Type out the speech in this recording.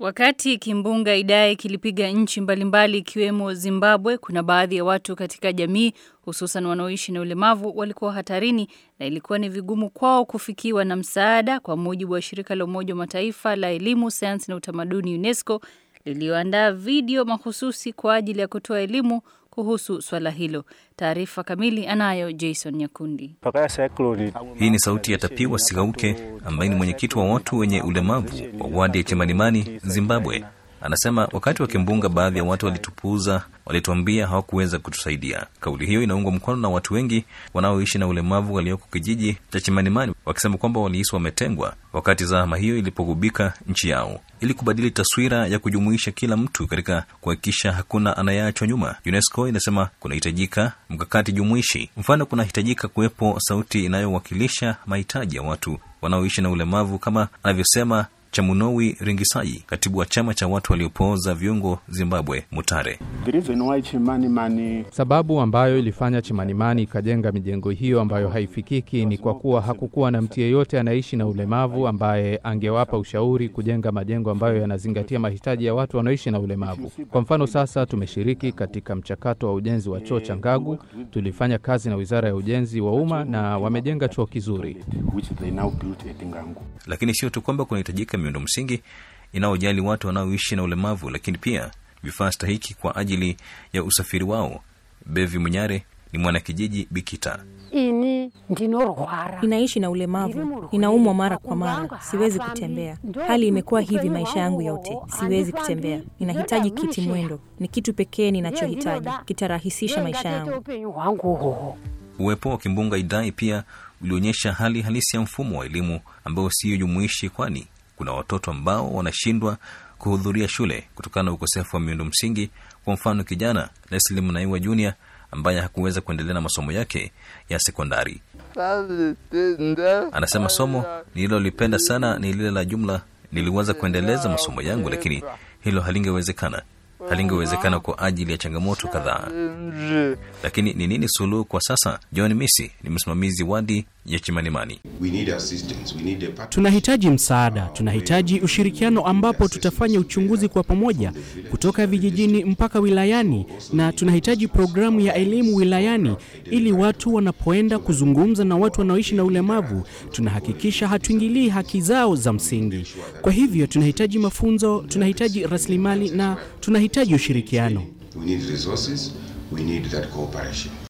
Wakati kimbunga Idai kilipiga nchi mbalimbali ikiwemo Zimbabwe, kuna baadhi ya watu katika jamii hususan wanaoishi na ulemavu walikuwa hatarini na ilikuwa ni vigumu kwao kufikiwa na msaada, kwa mujibu wa shirika la Umoja wa Mataifa la elimu, sayansi na utamaduni UNESCO liliyoandaa video mahususi kwa ajili ya kutoa elimu kuhusu swala hilo. Taarifa kamili anayo Jason Nyakundi. Hii ni sauti ya Tapiwa Sigauke ambaye ni mwenyekiti wa watu wenye ulemavu wa wadi ya Chimanimani, Zimbabwe. Anasema wakati wa kimbunga, baadhi ya watu walitupuuza, walituambia hawakuweza kutusaidia. Kauli hiyo inaungwa mkono na watu wengi wanaoishi na ulemavu walioko kijiji cha Chimanimani, wakisema kwamba walihisi wametengwa wakati zahama hiyo ilipogubika nchi yao. Ili kubadili taswira ya kujumuisha kila mtu katika kuhakikisha hakuna anayeachwa nyuma, UNESCO inasema kunahitajika mkakati jumuishi. Mfano, kunahitajika kuwepo sauti inayowakilisha mahitaji ya watu wanaoishi na ulemavu, kama anavyosema Chamunowi Ringisai, katibu wa chama cha watu waliopooza viungo Zimbabwe, Mutare. Sababu ambayo ilifanya Chimanimani ikajenga mijengo hiyo ambayo haifikiki ni kwa kuwa hakukuwa na mtu yeyote anaishi na ulemavu ambaye angewapa ushauri kujenga majengo ambayo yanazingatia mahitaji ya watu wanaoishi na ulemavu. Kwa mfano, sasa tumeshiriki katika mchakato wa ujenzi wa choo cha Ngagu. Tulifanya kazi na Wizara ya Ujenzi wa Umma na wamejenga choo kizuri. Lakini sio tu kwamba kunahitajika miundo msingi inayojali watu wanaoishi na ulemavu, lakini pia vifaa stahiki kwa ajili ya usafiri wao. Bevi Munyare ni mwanakijiji Bikita. ini ndinorwara Ninaishi na ulemavu, ninaumwa mara kwa mara, siwezi kutembea. Hali imekuwa hivi maisha yangu yote, siwezi kutembea. Ninahitaji kiti mwendo, ni kitu pekee ninachohitaji, kitarahisisha maisha yangu. upenyu hwangu hoho Uwepo wa kimbunga Idai pia ulionyesha hali halisi ya mfumo wa elimu ambao siyo jumuishi, kwani kuna watoto ambao wanashindwa kuhudhuria shule kutokana na ukosefu wa miundo msingi. Kwa mfano, kijana Leslie Mnaiwa Junior ambaye hakuweza kuendelea na masomo yake ya sekondari. Anasema somo nililolipenda sana ni lile la jumla. Niliweza kuendeleza masomo yangu, lakini hilo halingewezekana, halingewezekana kwa ajili ya changamoto kadhaa. Lakini ni nini suluhu kwa sasa? John Misi ni msimamizi wadi ya Chimanimani. We need assistance. We need a partner. Tunahitaji msaada, tunahitaji ushirikiano ambapo tutafanya uchunguzi kwa pamoja kutoka vijijini mpaka wilayani, na tunahitaji programu ya elimu wilayani ili watu wanapoenda kuzungumza na watu wanaoishi na ulemavu, tunahakikisha hatuingilii haki zao za msingi. Kwa hivyo tunahitaji mafunzo, tunahitaji rasilimali na tunahitaji ushirikiano. We need resources. We need that cooperation.